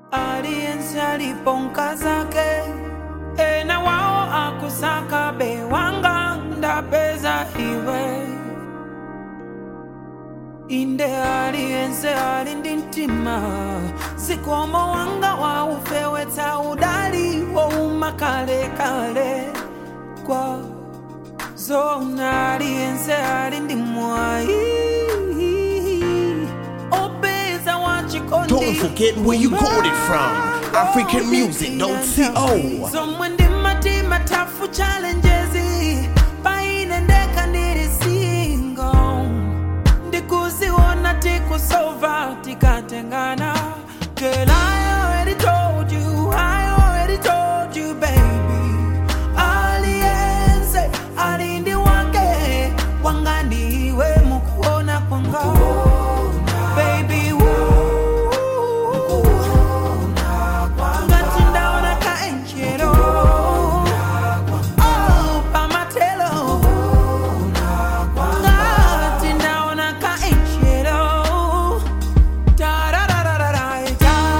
aliyense aliponka zake ena wao akusaka bewanga ndapeza iwe inde aliyense ali ndi mtima zikomo wanga waufewetsa udali wouma kalekale kwa zona aliyense ali ndi mwayi opeza wachikondi Don't forget where you got it from. AfricanMusic.co. zomwe ndi matima tafu challenges paine ndeka ndiri single ndikuziona tikusova tikatengana Girl, I already told you, I already told you, baby. Aliyense alindi wake wanga ndiwe mukuona kwanga baby woo. ngati ndaona kaenjelo oh, pamatelo ngati ndaona kaenjelo Tararararai,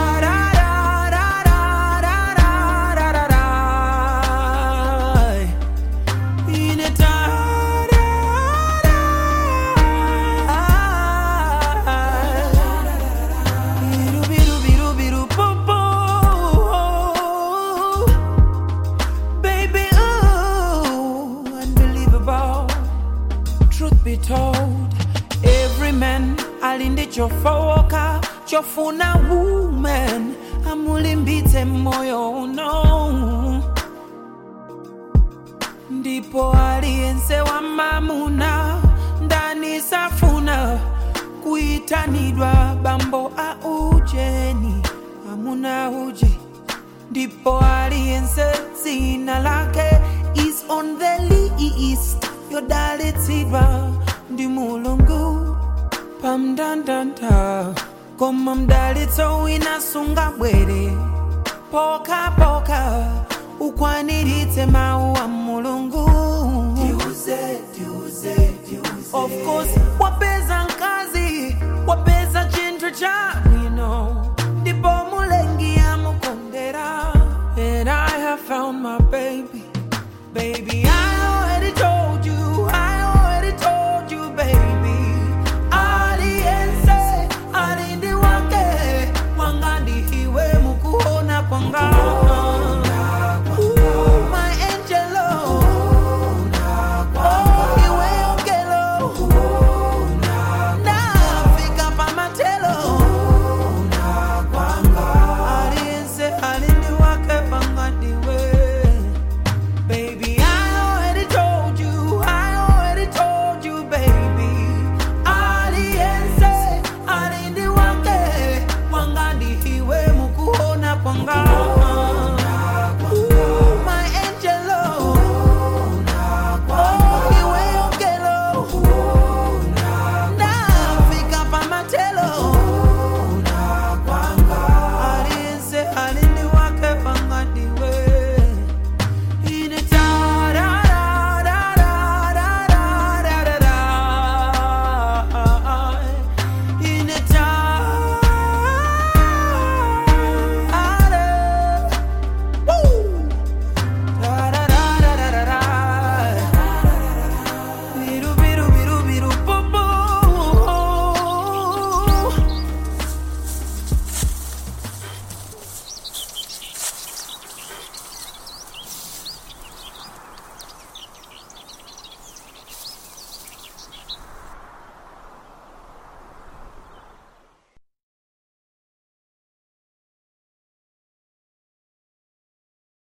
tararararararararai. Ine tararai. Biru, biru, biru, biru, boo, boo. Baby, ooh, unbelievable. Truth be told, every man alinde chofowoka chofuna woman amulimbitse moyo uno ndipo aliyense wa mamuna ndani safuna kuitanidwa bambo a ujeni amuna uje ndipo aliyense dzina lake is on the list yodalitsidwa ndi mulungu pamndandanda koma mdalitso wina sungabwere pokapoka ukwaniritse mawu a mulungu of course wapeza mkazi wapeza chinthu cha bwino ndipo mulengi amukondera and i have found my baby baby i already told you i already told you baby aliyense alindi wake wanga ndiwe mukuona kwanga Ooh, my angelo Oh, iwe ongelo nafika pamatelo aliyense alindi wake wanga ndiwe Baby, I already told you, I already told you, baby. Aliyense, alindi wake, wanga ndiwe mukuona kwanga. Ooh, my angelo. Oh, iwe ongelo. Nafika pamatelo.